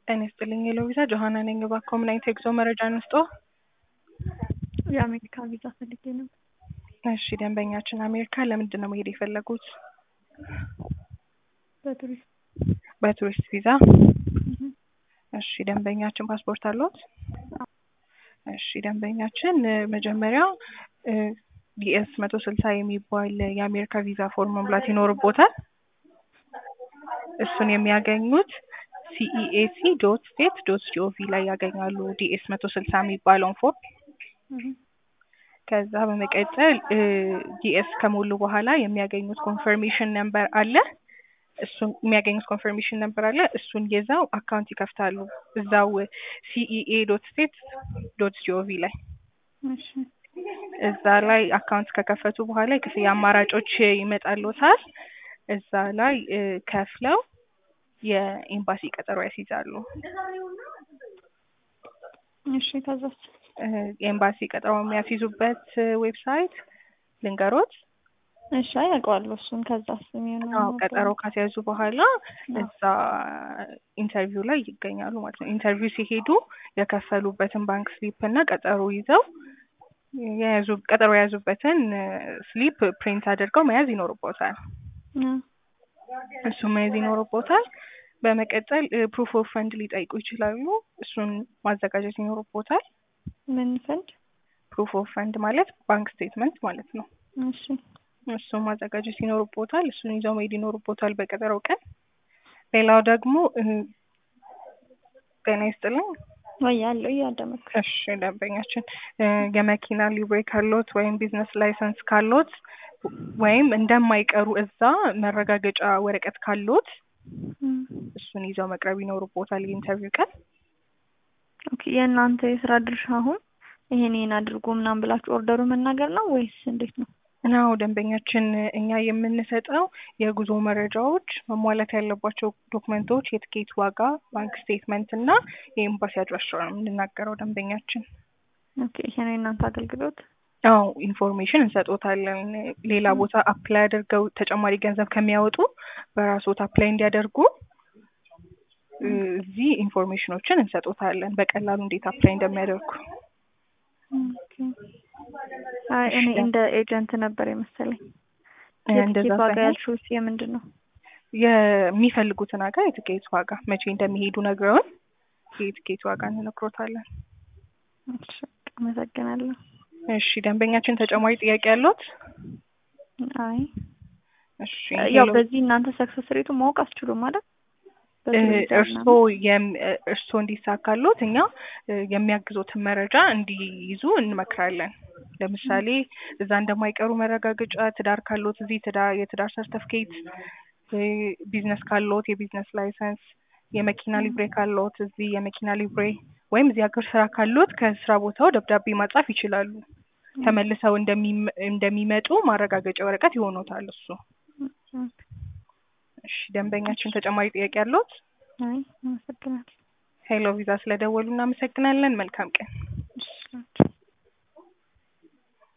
ጤና ይስጥልኝ የሎቪዛ ጆሀና ነኝ። እባክዎ ምን አይነት የጉዞ መረጃ እንስጦ? የአሜሪካ ቪዛ ፈልጌ ነበር። እሺ ደንበኛችን አሜሪካ ለምንድን ነው መሄድ የፈለጉት? በቱሪስት በቱሪስት ቪዛ። እሺ ደንበኛችን ፓስፖርት አለዎት? እሺ ደንበኛችን መጀመሪያ ዲኤስ መቶ ስልሳ የሚባል የአሜሪካ ቪዛ ፎርም መሙላት ይኖርቦታል። እሱን የሚያገኙት ሲኢኤሲ ዶት ስቴት ዶት ጂኦቪ ላይ ያገኛሉ። ዲኤስ መቶ ስልሳ የሚባለውን ፎርም ከዛ በመቀጠል ዲኤስ ከሞሉ በኋላ የሚያገኙት ኮንፈርሜሽን ነምበር አለ። እሱን የሚያገኙት ኮንፈርሜሽን ነምበር አለ። እሱን ይዘው አካውንት ይከፍታሉ እዛው ሲኢኤ ዶት ስቴት ዶት ጂኦቪ ላይ እሺ እዛ ላይ አካውንት ከከፈቱ በኋላ የክፍያ አማራጮች ይመጣልዎታል። እዛ ላይ ከፍለው የኤምባሲ ቀጠሮ ያስይዛሉ። እሺ ከዛስ? የኤምባሲ ቀጠሮ የሚያስይዙበት ዌብሳይት ልንገሮት? እሺ አይ አውቀዋለሁ እሱን። ከዛስ የሚሆነው አዎ ቀጠሮ ካስያዙ በኋላ እዛ ኢንተርቪው ላይ ይገኛሉ ማለት ነው። ኢንተርቪው ሲሄዱ የከፈሉበትን ባንክ ስሊፕ እና ቀጠሮ ይዘው የያዙ ቀጠሮ የያዙበትን ስሊፕ ፕሪንት አድርገው መያዝ ይኖርቦታል። እሱን መያዝ ይኖርቦታል። በመቀጠል ፕሩፍ ኦፍ ፈንድ ሊጠይቁ ይችላሉ። እሱን ማዘጋጀት ይኖርቦታል። ምን ፈንድ? ፕሩፍ ኦፍ ፈንድ ማለት ባንክ ስቴትመንት ማለት ነው። እሺ እሱን ማዘጋጀት ይኖርቦታል። እሱን ይዘው መሄድ ይኖርቦታል በቀጠሮው ቀን። ሌላው ደግሞ ጤና ይስጥልኝ። ወይ አለው እያዳመጥኩ። እሺ ደንበኛችን የመኪና ሊብሬ ካሎት ወይም ቢዝነስ ላይሰንስ ካሎት ወይም እንደማይቀሩ እዛ መረጋገጫ ወረቀት ካሎት እሱን ይዘው መቅረብ ይኖርቦታል የኢንተርቪው ቀን። ኦኬ የእናንተ የስራ ድርሻ አሁን ይሄን ይሄን አድርጎ ምናምን ብላችሁ ኦርደሩ መናገር ነው ወይስ እንዴት ነው? ናው ደንበኛችን እኛ የምንሰጠው የጉዞ መረጃዎች፣ መሟላት ያለባቸው ዶክመንቶች፣ የትኬት ዋጋ፣ ባንክ ስቴትመንት እና የኤምባሲ አድራሻ ነው የምንናገረው ደንበኛችን። ኦኬ ይሄ ነው የእናንተ አገልግሎት? አዎ ኢንፎርሜሽን እንሰጦታለን። ሌላ ቦታ አፕላይ አድርገው ተጨማሪ ገንዘብ ከሚያወጡ በራስዎት አፕላይ እንዲያደርጉ እዚህ ኢንፎርሜሽኖችን እንሰጦታለን በቀላሉ እንዴት አፕላይ እንደሚያደርጉ። አይ እኔ እንደ ኤጀንት ነበር የመሰለኝ። እንደዛ የትኬት ዋጋ ሳይሆን ያልሽውስ የምንድን ነው? የሚፈልጉትን ሀገር የትኬት ዋጋ መቼ እንደሚሄዱ ነግረውን የትኬት ዋጋ እንነግሮታለን። እሺ አመሰግናለሁ። እሺ ደንበኛችን ተጨማሪ ጥያቄ ያለዎት? አይ እሺ ያው ሄሎ። በዚህ እናንተ ሰክሰስ ሬቱ ማወቅ አትችሉም ማለት እርስዎ የም- እርስዎ እንዲሳካሎት እኛ የሚያግዞትን መረጃ እንዲይዙ እንመክራለን። ለምሳሌ እዛ እንደማይቀሩ መረጋገጫ፣ ትዳር ካሎት እዚህ ትዳር የትዳር ሰርተፍኬት፣ ቢዝነስ ካሎት የቢዝነስ ላይሰንስ፣ የመኪና ሊብሬ ካሎት እዚህ የመኪና ሊብሬ ወይም እዚህ ሀገር ስራ ካሎት ከስራ ቦታው ደብዳቤ ማጻፍ ይችላሉ። ተመልሰው እንደሚመ- እንደሚመጡ ማረጋገጫ ወረቀት ይሆኖታል እሱ። እሺ ደንበኛችን ተጨማሪ ጥያቄ ያለዎት? አይ አመሰግናለሁ። ሄሎ ቪዛ ስለደወሉ እናመሰግናለን። መልካም ቀን።